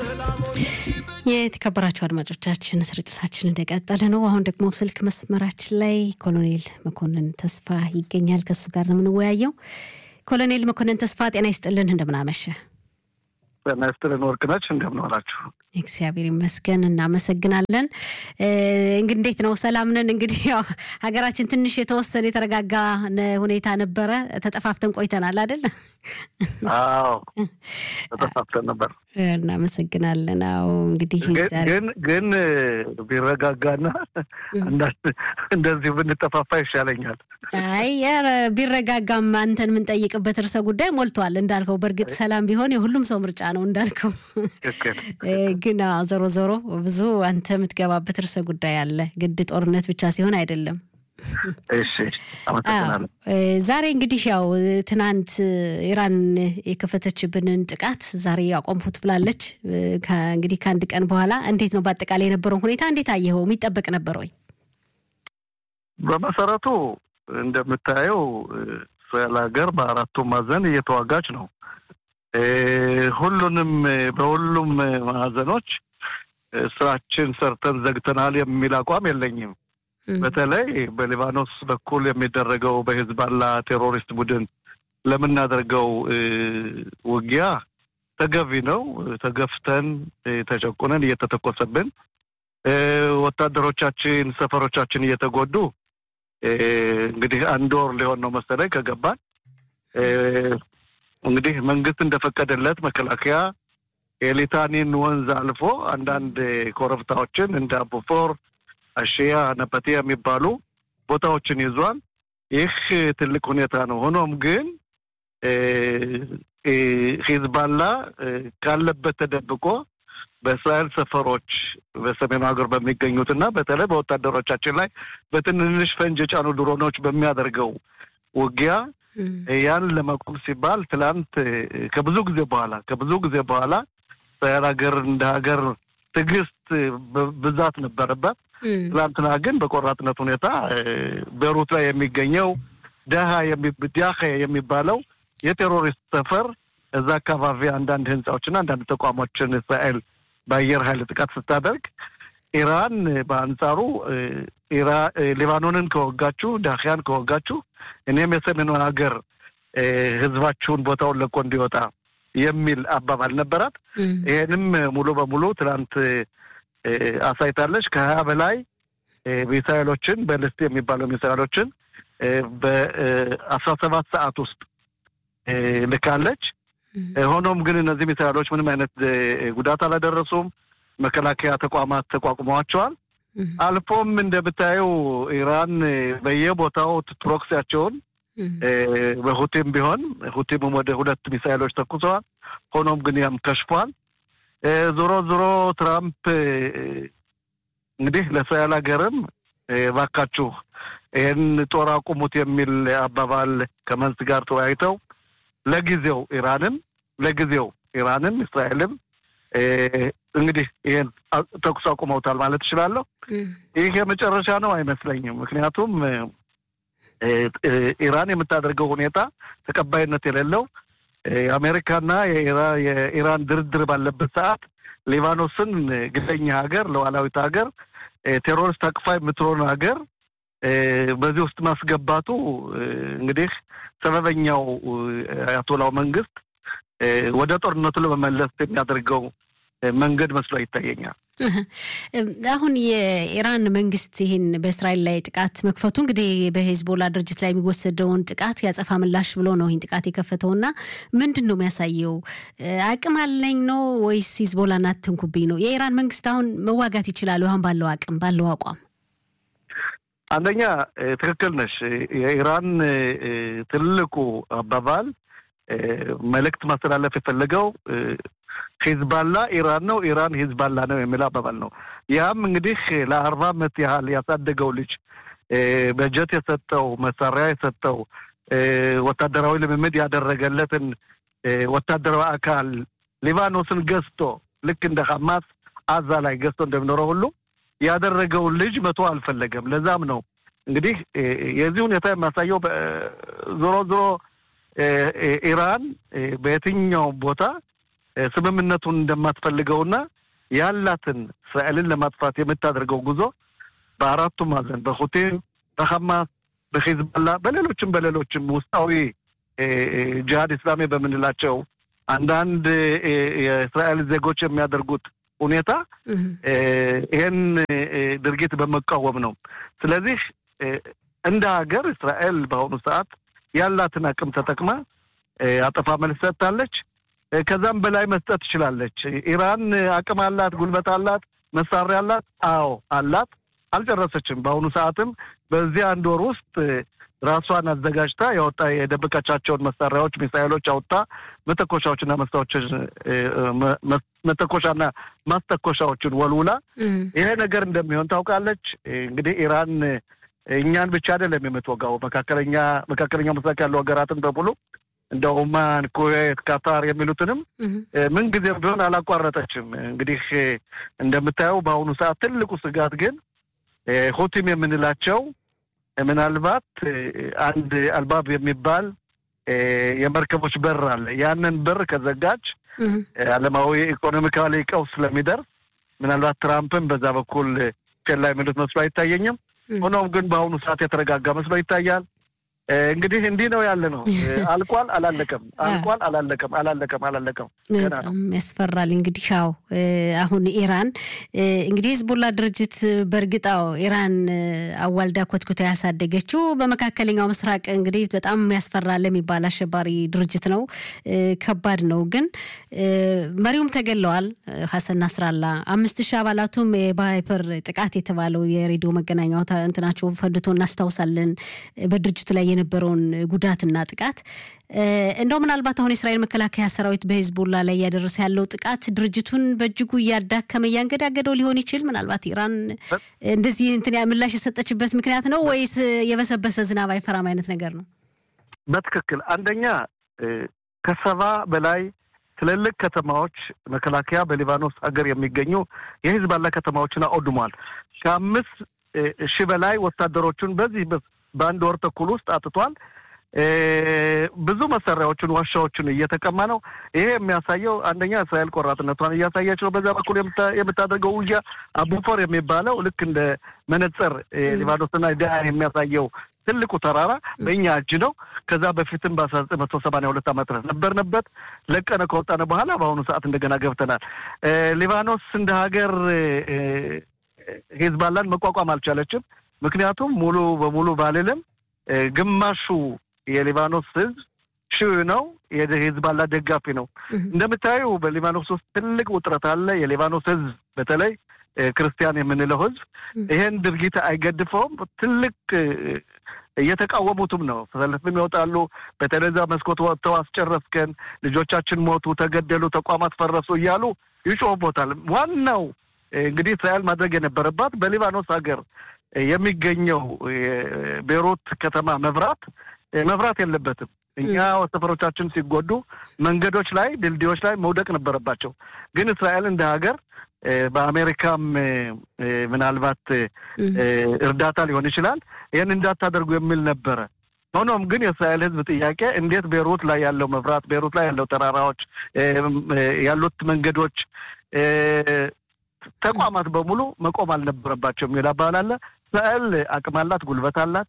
የተከበራችሁ አድማጮቻችን ስርጭታችን እንደቀጠለ ነው። አሁን ደግሞ ስልክ መስመራችን ላይ ኮሎኔል መኮንን ተስፋ ይገኛል። ከሱ ጋር ነው የምንወያየው። ኮሎኔል መኮንን ተስፋ ጤና ይስጥልን፣ እንደምናመሸ ጤና ይስጥልን ወርቅነች፣ እንደምን ዋላችሁ? እግዚአብሔር ይመስገን፣ እናመሰግናለን። እንግዲህ እንዴት ነው? ሰላም ነን። እንግዲህ ያው ሀገራችን ትንሽ የተወሰነ የተረጋጋ ሁኔታ ነበረ። ተጠፋፍተን ቆይተናል አይደል? አዎ ተጠፋፍተን ነበር። እናመሰግናለን። አዎ እንግዲህ ግን ግን ቢረጋጋና እንደዚሁ ብንጠፋፋ ይሻለኛል። አይ ኧረ ቢረጋጋም አንተን የምንጠይቅበት ርዕሰ ጉዳይ ሞልቷል እንዳልከው። በእርግጥ ሰላም ቢሆን የሁሉም ሰው ምርጫ ነው እንዳልከው። ግን ዞሮ ዞሮ ብዙ አንተ የምትገባበት ርዕሰ ጉዳይ አለ። ግድ ጦርነት ብቻ ሲሆን አይደለም። እሺ አመሰግናለሁ። ዛሬ እንግዲህ ያው ትናንት ኢራን የከፈተችብንን ጥቃት ዛሬ ያቆምኩት ብላለች። እንግዲህ ከአንድ ቀን በኋላ እንዴት ነው በአጠቃላይ የነበረውን ሁኔታ እንዴት አየኸው? የሚጠበቅ ነበር ወይ? በመሰረቱ እንደምታየው እስራኤል ሀገር በአራቱ ማዕዘን እየተዋጋች ነው። ሁሉንም በሁሉም ማዕዘኖች ስራችን ሰርተን ዘግተናል የሚል አቋም የለኝም። በተለይ በሊባኖስ በኩል የሚደረገው በሂዝባላ ቴሮሪስት ቡድን ለምናደርገው ውጊያ ተገቢ ነው። ተገፍተን ተጨቁነን እየተተኮሰብን ወታደሮቻችን ሰፈሮቻችን እየተጎዱ እንግዲህ አንድ ወር ሊሆን ነው መሰለኝ ከገባን። እንግዲህ መንግስት እንደፈቀደለት መከላከያ የሊታኒን ወንዝ አልፎ አንዳንድ ኮረብታዎችን እንደ አቡፎር አሽያ ነፐቴ የሚባሉ ቦታዎችን ይዟል። ይህ ትልቅ ሁኔታ ነው። ሆኖም ግን ሂዝባላ ካለበት ተደብቆ በእስራኤል ሰፈሮች በሰሜኑ ሀገር በሚገኙት እና በተለይ በወታደሮቻችን ላይ በትንንሽ ፈንጅ የጫኑ ድሮኖች በሚያደርገው ውጊያ ያን ለመቆም ሲባል ትላንት ከብዙ ጊዜ በኋላ ከብዙ ጊዜ በኋላ እስራኤል ሀገር እንደ ሀገር ትዕግስት ብዛት ነበረበት። ትላንትና ግን በቆራጥነት ሁኔታ ቤሩት ላይ የሚገኘው ደሃ ዳኸ የሚባለው የቴሮሪስት ሰፈር እዛ አካባቢ አንዳንድ ህንፃዎችና አንዳንድ ተቋሞችን እስራኤል በአየር ኃይል ጥቃት ስታደርግ ኢራን በአንጻሩ ሊባኖንን ከወጋችሁ ዳኪያን ከወጋችሁ እኔም የሰሜኑን ሀገር ህዝባችሁን ቦታውን ለቆ እንዲወጣ የሚል አባባል ነበራት። ይሄንም ሙሉ በሙሉ ትናንት አሳይታለች። ከሀያ በላይ ሚሳይሎችን በልስት የሚባለው ሚሳይሎችን በአስራ ሰባት ሰዓት ውስጥ ልካለች። ሆኖም ግን እነዚህ ሚሳይሎች ምንም አይነት ጉዳት አላደረሱም። መከላከያ ተቋማት ተቋቁመዋቸዋል። አልፎም እንደምታየው ኢራን በየቦታው ፕሮክሲያቸውን በሁቲም ቢሆን ሁቲምም ወደ ሁለት ሚሳይሎች ተኩሰዋል። ሆኖም ግን ያም ከሽፏል። ዞሮ ዞሮ ትራምፕ እንግዲህ ለእስራኤል ሀገርም ባካችሁ ይህን ጦር አቁሙት የሚል አባባል ከመንስ ጋር ተወያይተው ለጊዜው ኢራንም ለጊዜው ኢራንም እስራኤልም እንግዲህ ይህን ተኩስ አቁመውታል ማለት እችላለሁ። ይህ የመጨረሻ ነው አይመስለኝም። ምክንያቱም ኢራን የምታደርገው ሁኔታ ተቀባይነት የሌለው የአሜሪካና የኢራን ድርድር ባለበት ሰዓት ሊባኖስን ግለኛ ሀገር፣ ሉዓላዊት ሀገር፣ ቴሮሪስት አቅፋ የምትሆን ሀገር በዚህ ውስጥ ማስገባቱ እንግዲህ ሰበበኛው አያቶላው መንግስት ወደ ጦርነቱ ለመመለስ የሚያደርገው መንገድ መስሎ ይታየኛል። አሁን የኢራን መንግስት ይህን በእስራኤል ላይ ጥቃት መክፈቱ እንግዲህ በሄዝቦላ ድርጅት ላይ የሚወሰደውን ጥቃት ያጸፋ ምላሽ ብሎ ነው ይህን ጥቃት የከፈተውና ምንድን ነው የሚያሳየው? አቅም አለኝ ነው ወይስ ሂዝቦላን አትንኩብኝ ነው? የኢራን መንግስት አሁን መዋጋት ይችላሉ አሁን ባለው አቅም ባለው አቋም? አንደኛ ትክክል ነሽ። የኢራን ትልቁ አባባል መልእክት ማስተላለፍ የፈለገው ሂዝባላ ኢራን ነው፣ ኢራን ሂዝባላ ነው የሚል አባባል ነው። ያም እንግዲህ ለአርባ ዓመት ያህል ያሳደገው ልጅ በጀት የሰጠው መሳሪያ የሰጠው ወታደራዊ ልምምድ ያደረገለትን ወታደራዊ አካል ሊባኖስን ገዝቶ ልክ እንደ ሐማስ አዛ ላይ ገዝቶ እንደሚኖረው ሁሉ ያደረገውን ልጅ መቶ አልፈለገም። ለዛም ነው እንግዲህ የዚህ ሁኔታ የሚያሳየው ዞሮ ዞሮ ኢራን በየትኛውም ቦታ ስምምነቱን እንደማትፈልገውና ያላትን እስራኤልን ለማጥፋት የምታደርገው ጉዞ በአራቱ ማዕዘን በሁቴን፣ በሐማስ፣ በሂዝባላ በሌሎችም በሌሎችም ውስጣዊ ጂሃድ ኢስላሚ በምንላቸው አንዳንድ የእስራኤል ዜጎች የሚያደርጉት ሁኔታ ይህን ድርጊት በመቃወም ነው። ስለዚህ እንደ ሀገር እስራኤል በአሁኑ ሰዓት ያላትን አቅም ተጠቅማ አጠፋ መልስ ሰጥታለች። ከዛም በላይ መስጠት ትችላለች። ኢራን አቅም አላት፣ ጉልበት አላት፣ መሳሪያ አላት። አዎ አላት። አልጨረሰችም። በአሁኑ ሰዓትም በዚህ አንድ ወር ውስጥ ራሷን አዘጋጅታ ያወጣ የደበቀቻቸውን መሳሪያዎች፣ ሚሳይሎች አውጥታ መተኮሻዎችና መስታዎችን መተኮሻና ማስተኮሻዎችን ወልውላ ይሄ ነገር እንደሚሆን ታውቃለች። እንግዲህ ኢራን እኛን ብቻ አይደለም የምትወጋው መካከለኛ መካከለኛው ምስራቅ ያሉ ሀገራትን በሙሉ እንደ ኦማን፣ ኩዌት፣ ካታር የሚሉትንም ምንጊዜም ቢሆን አላቋረጠችም። እንግዲህ እንደምታየው በአሁኑ ሰዓት ትልቁ ስጋት ግን ሁቲም የምንላቸው ምናልባት አንድ አልባብ የሚባል የመርከቦች በር አለ። ያንን በር ከዘጋች ዓለማዊ ኢኮኖሚካሊ ቀውስ ስለሚደርስ ምናልባት ትራምፕን በዛ በኩል ፌላ የሚሉት መስሎ አይታየኝም። ሆኖም ግን በአሁኑ ሰዓት የተረጋጋ መስሎ ይታያል። እንግዲህ እንዲህ ነው ያለ ነው። አልቋል፣ አላለቀም፣ አልቋል፣ አላለቀም፣ አላለቀም፣ አላለቀም። በጣም ያስፈራል። እንግዲህ አዎ አሁን ኢራን እንግዲህ ሂዝቦላ ድርጅት በእርግጣው ኢራን አዋልዳ ኮትኩታ ያሳደገችው በመካከለኛው ምስራቅ እንግዲህ በጣም ያስፈራል የሚባል አሸባሪ ድርጅት ነው። ከባድ ነው። ግን መሪውም ተገለዋል። ሀሰን ናስራላ አምስት ሺህ አባላቱም የባይፐር ጥቃት የተባለው የሬዲዮ መገናኛው እንትናቸው ፈንድቶ እናስታውሳለን በድርጅቱ ላይ የነበረውን ጉዳትና ጥቃት እንደው ምናልባት አሁን የእስራኤል መከላከያ ሰራዊት በሂዝቦላ ላይ እያደረሰ ያለው ጥቃት ድርጅቱን በእጅጉ እያዳከመ እያንገዳገደው ሊሆን ይችል። ምናልባት ኢራን እንደዚህ እንትን ምላሽ የሰጠችበት ምክንያት ነው ወይስ የበሰበሰ ዝናብ አይፈራም አይነት ነገር ነው? በትክክል አንደኛ ከሰባ በላይ ትልልቅ ከተማዎች መከላከያ በሊባኖስ ሀገር የሚገኙ የሂዝባላ ከተማዎችን አውድሟል። ከአምስት ሺህ በላይ ወታደሮቹን በዚህ በአንድ ወር ተኩል ውስጥ አጥቷል። ብዙ መሳሪያዎችን፣ ዋሻዎችን እየተቀማ ነው። ይሄ የሚያሳየው አንደኛ እስራኤል ቆራጥነቷን እያሳየች ነው። በዛ በኩል የምታደርገው ውጊያ አቡፎር የሚባለው ልክ እንደ መነጽር ሊባኖስና ዳያን የሚያሳየው ትልቁ ተራራ በእኛ እጅ ነው። ከዛ በፊትም በአስራ ዘጠኝ መቶ ሰማንያ ሁለት ዓመት ነበርንበት። ለቀነ ከወጣነ በኋላ በአሁኑ ሰዓት እንደገና ገብተናል። ሊባኖስ እንደ ሀገር ሂዝባላን መቋቋም አልቻለችም። ምክንያቱም ሙሉ በሙሉ ባልልም ግማሹ የሊባኖስ ሕዝብ ሺው ነው የሂዝባላ ደጋፊ ነው። እንደምታዩ በሊባኖስ ውስጥ ትልቅ ውጥረት አለ። የሊባኖስ ሕዝብ በተለይ ክርስቲያን የምንለው ሕዝብ ይሄን ድርጊት አይገድፈውም። ትልቅ እየተቃወሙትም ነው። ሰልፍም ይወጣሉ። በተለይ እዛ መስኮት ወጥተው አስጨረስከን፣ ልጆቻችን ሞቱ፣ ተገደሉ፣ ተቋማት ፈረሱ እያሉ ይጮህቦታል። ዋናው እንግዲህ እስራኤል ማድረግ የነበረባት በሊባኖስ ሀገር የሚገኘው ቤይሩት ከተማ መብራት መብራት የለበትም። እኛ ሰፈሮቻችን ሲጎዱ መንገዶች ላይ ድልድዮች ላይ መውደቅ ነበረባቸው። ግን እስራኤል እንደ ሀገር በአሜሪካም ምናልባት እርዳታ ሊሆን ይችላል ይህን እንዳታደርጉ የሚል ነበረ። ሆኖም ግን የእስራኤል ሕዝብ ጥያቄ እንዴት ቤይሩት ላይ ያለው መብራት፣ ቤይሩት ላይ ያለው ተራራዎች ያሉት መንገዶች ተቋማት በሙሉ መቆም አልነበረባቸው የሚል አባባል አለ። እስራኤል አቅም አላት፣ ጉልበት አላት፣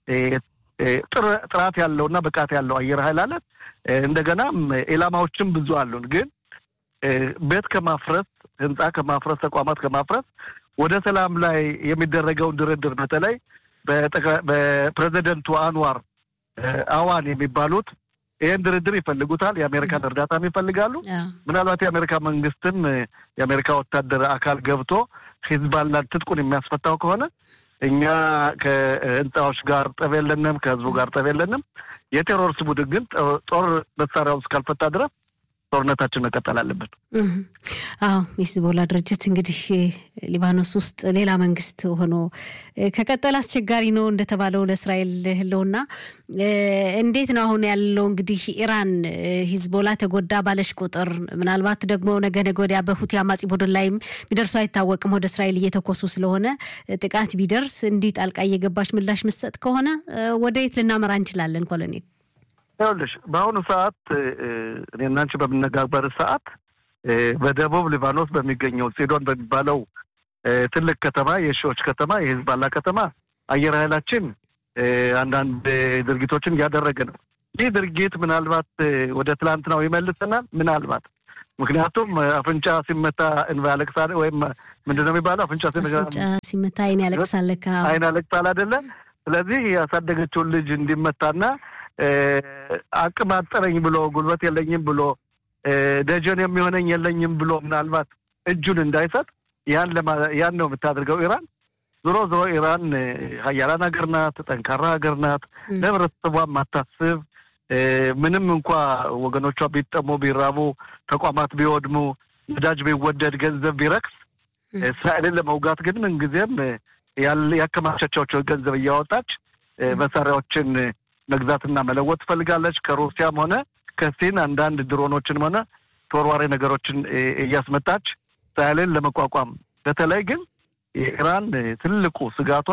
ጥራት ያለውና ብቃት ያለው አየር ኃይል አላት። እንደገናም ኢላማዎችም ብዙ አሉን። ግን ቤት ከማፍረስ ህንፃ ከማፍረስ ተቋማት ከማፍረስ ወደ ሰላም ላይ የሚደረገውን ድርድር በተለይ በፕሬዚደንቱ አንዋር አዋን የሚባሉት ይህን ድርድር ይፈልጉታል። የአሜሪካን እርዳታም ይፈልጋሉ። ምናልባት የአሜሪካ መንግስትም የአሜሪካ ወታደር አካል ገብቶ ሂዝባላን ትጥቁን የሚያስፈታው ከሆነ እኛ ከህንፃዎች ጋር ጠብ የለንም፣ ከህዝቡ ጋር ጠብ የለንም። የቴሮሪስት ቡድን ግን ጦር መሳሪያውን እስካልፈታ ድረስ ጦርነታችን መቀጠል አለብን። አዎ ሂዝቦላ ድርጅት እንግዲህ ሊባኖስ ውስጥ ሌላ መንግስት ሆኖ ከቀጠል አስቸጋሪ ነው እንደተባለው ለእስራኤል ህልውና። እንዴት ነው አሁን ያለው? እንግዲህ ኢራን ሂዝቦላ ተጎዳ ባለሽ ቁጥር ምናልባት ደግሞ ነገ ነገ ወዲያ በሁቲ አማጺ ቡድን ላይም ቢደርሱ አይታወቅም። ወደ እስራኤል እየተኮሱ ስለሆነ ጥቃት ቢደርስ እንዲህ ጣልቃ እየገባች ምላሽ ምሰጥ ከሆነ ወደ የት ልናመራ እንችላለን? ኮሎኔል ይኸውልሽ በአሁኑ ሰዓት እኔ እና አንቺ በምነጋገር ሰዓት በደቡብ ሊባኖስ በሚገኘው ሲዶን በሚባለው ትልቅ ከተማ የሺዎች ከተማ የሂዝባላ ከተማ አየር ኃይላችን አንዳንድ ድርጊቶችን እያደረገ ነው። ይህ ድርጊት ምናልባት ወደ ትላንትናው ይመልሰናል። ምናልባት ምክንያቱም አፍንጫ ሲመታ እንባ ያለቅሳል፣ ወይም ምንድን ነው የሚባለው? አፍንጫ ሲመታ አይን ያለቅሳል፣ አይን ያለቅሳል አይደለ? ስለዚህ ያሳደገችውን ልጅ እንዲመታና አቅም አጠረኝ ብሎ ጉልበት የለኝም ብሎ ደጀን የሚሆነኝ የለኝም ብሎ ምናልባት እጁን እንዳይሰጥ ያን ያን ነው የምታደርገው ኢራን። ዞሮ ዞሮ ኢራን ሀያላን ሀገር ናት፣ ጠንካራ ሀገር ናት፣ ለህብረተሰቧ ማታስብ ምንም እንኳ ወገኖቿ ቢጠሙ ቢራቡ፣ ተቋማት ቢወድሙ፣ ነዳጅ ቢወደድ፣ ገንዘብ ቢረክስ እስራኤልን ለመውጋት ግን ምንጊዜም ያከማቻቸው ገንዘብ እያወጣች መሳሪያዎችን መግዛትና መለወጥ ትፈልጋለች። ከሩሲያም ሆነ ከሲን አንዳንድ ድሮኖችን ሆነ ተወርዋሪ ነገሮችን እያስመጣች እስራኤልን ለመቋቋም በተለይ ግን የኢራን ትልቁ ስጋቷ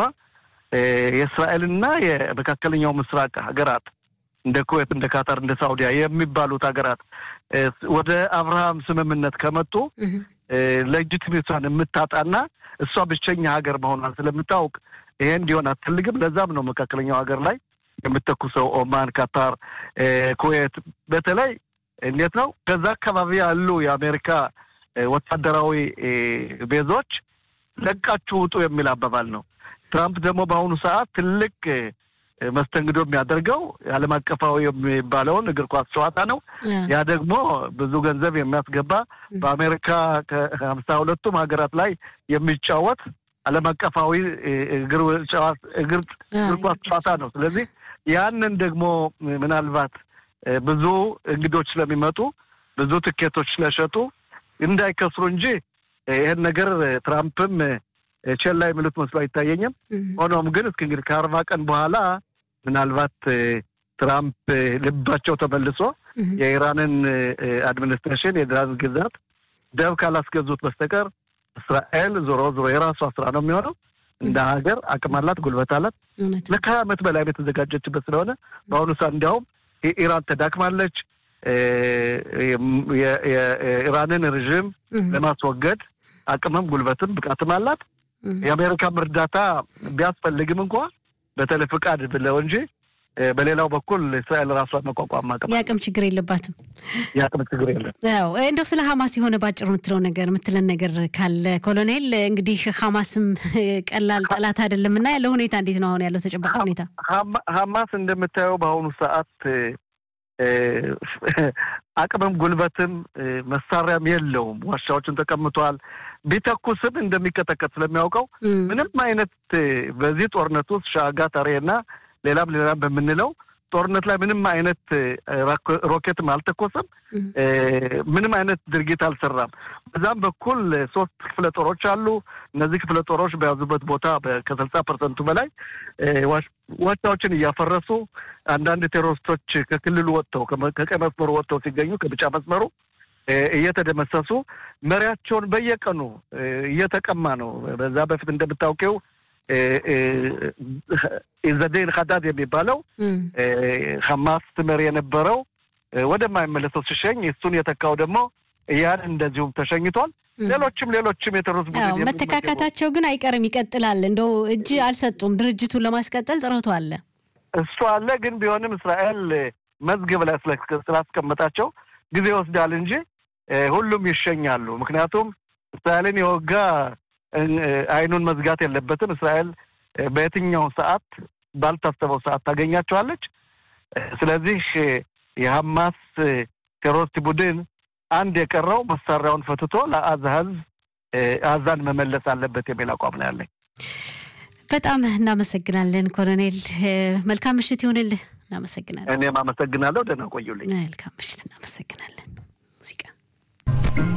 የእስራኤልና የመካከለኛው ምስራቅ ሀገራት እንደ ኩዌት፣ እንደ ካታር፣ እንደ ሳውዲያ የሚባሉት ሀገራት ወደ አብርሃም ስምምነት ከመጡ ሌጂቲሜቷን የምታጣና እሷ ብቸኛ ሀገር መሆኗን ስለምታውቅ ይሄ እንዲሆን አትፈልግም። ለዛም ነው መካከለኛው ሀገር ላይ የምተኩሰው ኦማን፣ ካታር፣ ኩዌት በተለይ እንዴት ነው ከዛ አካባቢ ያሉ የአሜሪካ ወታደራዊ ቤዞች ለቃችሁ ውጡ የሚል አባባል ነው። ትራምፕ ደግሞ በአሁኑ ሰዓት ትልቅ መስተንግዶ የሚያደርገው ዓለም አቀፋዊ የሚባለውን እግር ኳስ ጨዋታ ነው። ያ ደግሞ ብዙ ገንዘብ የሚያስገባ በአሜሪካ ከሀምሳ ሁለቱም ሀገራት ላይ የሚጫወት ዓለም አቀፋዊ እግር ኳስ ጨዋታ ነው። ስለዚህ ያንን ደግሞ ምናልባት ብዙ እንግዶች ስለሚመጡ ብዙ ትኬቶች ስለሸጡ እንዳይከስሩ እንጂ ይህን ነገር ትራምፕም ቼላ የሚሉት መስሎ አይታየኝም። ሆኖም ግን እስኪ እንግዲህ ከአርባ ቀን በኋላ ምናልባት ትራምፕ ልባቸው ተመልሶ የኢራንን አድሚኒስትሬሽን የኢራን ግዛት ደብ ካላስገዙት በስተቀር እስራኤል ዞሮ ዞሮ የራሷ ስራ ነው የሚሆነው። እንደ ሀገር አቅም አላት፣ ጉልበት አላት። ለከሀያ ዓመት በላይ የተዘጋጀችበት ስለሆነ በአሁኑ ሰዓት እንዲያውም ኢራን ተዳክማለች። የኢራንን ርዥም ለማስወገድ አቅምም ጉልበትም ብቃትም አላት። የአሜሪካም እርዳታ ቢያስፈልግም እንኳ በተለይ ፍቃድ ብለው እንጂ በሌላው በኩል እስራኤል ራሷን መቋቋም አቅም የአቅም ችግር የለባትም። የአቅም ችግር የለም። ያው እንደው ስለ ሀማስ የሆነ ባጭሩ የምትለው ነገር የምትለን ነገር ካለ ኮሎኔል። እንግዲህ ሀማስም ቀላል ጠላት አይደለም እና ያለው ሁኔታ እንዴት ነው አሁን ያለው ተጨባጭ ሁኔታ? ሀማስ እንደምታየው በአሁኑ ሰዓት አቅምም ጉልበትም መሳሪያም የለውም። ዋሻዎችን ተቀምጧል። ቢተኩስም እንደሚቀጠቀጥ ስለሚያውቀው ምንም አይነት በዚህ ጦርነት ውስጥ ሻጋ ታሬና ሌላም ሌላም በምንለው ጦርነት ላይ ምንም አይነት ሮኬትም አልተኮሰም። ምንም አይነት ድርጊት አልሰራም። በዛም በኩል ሶስት ክፍለ ጦሮች አሉ። እነዚህ ክፍለ ጦሮች በያዙበት ቦታ ከስልሳ ፐርሰንቱ በላይ ዋሻዎችን እያፈረሱ አንዳንድ ቴሮሪስቶች ከክልሉ ወጥተው ከቀይ መስመሩ ወጥተው ሲገኙ ከቢጫ መስመሩ እየተደመሰሱ መሪያቸውን በየቀኑ እየተቀማ ነው። በዛ በፊት እንደምታውቂው ኢዘዴን ሀዳድ የሚባለው ሀማስ መሪ የነበረው ወደማይመለሰው ሲሸኝ እሱን የተካው ደግሞ ያን እንደዚሁም ተሸኝቷል። ሌሎችም ሌሎችም የቴሮሪስት ቡድን መተካካታቸው ግን አይቀርም፣ ይቀጥላል። እንደው እጅ አልሰጡም። ድርጅቱን ለማስቀጠል ጥረቱ አለ፣ እሱ አለ። ግን ቢሆንም እስራኤል መዝገብ ላይ ስላስቀመጣቸው ጊዜ ይወስዳል እንጂ ሁሉም ይሸኛሉ። ምክንያቱም እስራኤልን የወጋ አይኑን መዝጋት የለበትም። እስራኤል በየትኛው ሰዓት ባልታሰበው ሰዓት ታገኛቸዋለች። ስለዚህ የሐማስ ቴሮሪስት ቡድን አንድ የቀረው መሳሪያውን ፈትቶ ለአዛ ህዝብ አዛን መመለስ አለበት የሚል አቋም ነው ያለኝ። በጣም እናመሰግናለን ኮሎኔል። መልካም ምሽት ይሁንልህ። እናመሰግናለን። እኔም አመሰግናለሁ። ደህና ቆዩልኝ። መልካም ምሽት። እናመሰግናለን። ሙዚቃ